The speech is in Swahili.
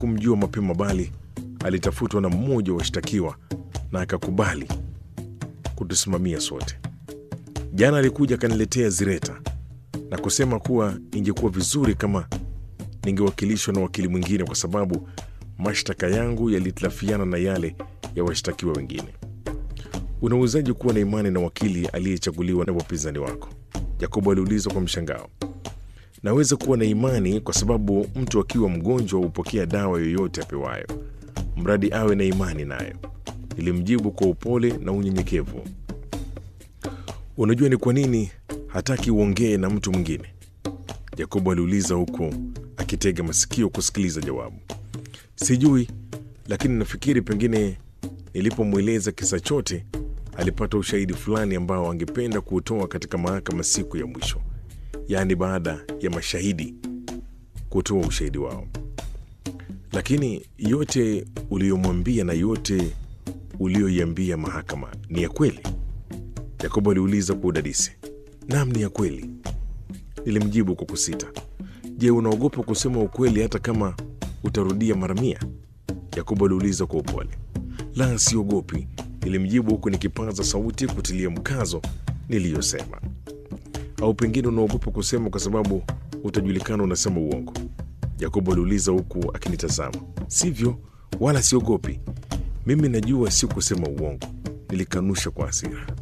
kumjua mapema, bali alitafutwa na mmoja wa washtakiwa na akakubali kutusimamia sote. Jana alikuja akaniletea zireta na kusema kuwa ingekuwa vizuri kama ningewakilishwa na wakili mwingine kwa sababu mashtaka yangu yalitilafiana na yale ya washtakiwa wengine. Unawezaje kuwa na imani na wakili aliyechaguliwa na wapinzani wako? Yakobo aliuliza kwa mshangao. Naweza kuwa na imani kwa sababu mtu akiwa mgonjwa hupokea dawa yoyote apewayo, mradi awe na imani nayo, nilimjibu kwa upole na unyenyekevu. Unajua ni kwa nini hataki uongee na mtu mwingine? Yakobo aliuliza huku akitega masikio kusikiliza jawabu. Sijui, lakini nafikiri pengine nilipomweleza kisa chote alipata ushahidi fulani ambao angependa kuutoa katika mahakama siku ya mwisho, yaani baada ya mashahidi kutoa ushahidi wao. Lakini yote uliyomwambia na yote uliyoiambia mahakama ni ya kweli? Yakobo aliuliza kwa udadisi. Naam, ni ya kweli, nilimjibu kwa kusita. Je, unaogopa kusema ukweli hata kama utarudia mara mia? Yakobo aliuliza kwa upole. La, siogopi, nilimjibu huku nikipaza sauti kutilia mkazo niliyosema. Au pengine unaogopa kusema kwa sababu utajulikana unasema uongo? Yakobo aliuliza huku akinitazama. Sivyo, wala siogopi. Mimi najua si kusema uongo, nilikanusha kwa hasira.